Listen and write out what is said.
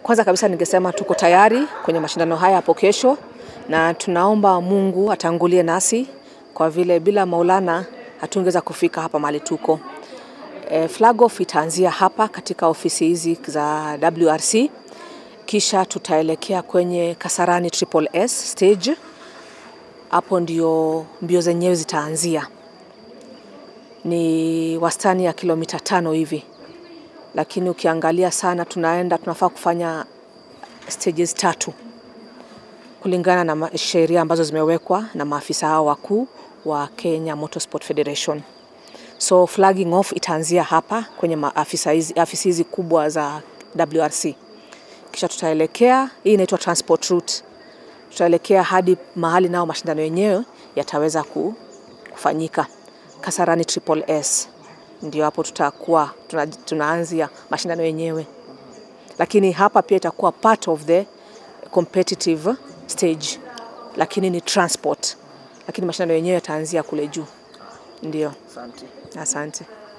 Kwanza kabisa ningesema tuko tayari kwenye mashindano haya hapo kesho, na tunaomba Mungu atangulie nasi kwa vile bila Maulana hatungeweza kufika hapa mahali tuko. E, flag off itaanzia hapa katika ofisi hizi za WRC, kisha tutaelekea kwenye Kasarani Triple S stage. Hapo ndio mbio zenyewe zitaanzia, ni wastani ya kilomita tano hivi, lakini ukiangalia sana tunaenda tunafaa kufanya stages tatu kulingana na ma- sheria ambazo zimewekwa na maafisa hao wakuu wa Kenya Motorsport Federation. So flagging off itaanzia hapa kwenye maafisa hizi, afisi hizi kubwa za WRC, kisha tutaelekea, hii inaitwa transport route, tutaelekea hadi mahali nao mashindano yenyewe yataweza ku- kufanyika Kasarani Triple S, ndio hapo tutakuwa tuna, tunaanzia mashindano yenyewe, lakini hapa pia itakuwa part of the competitive stage, lakini ni transport, lakini mashindano yenyewe yataanzia kule juu. Ndio, Asante. asante.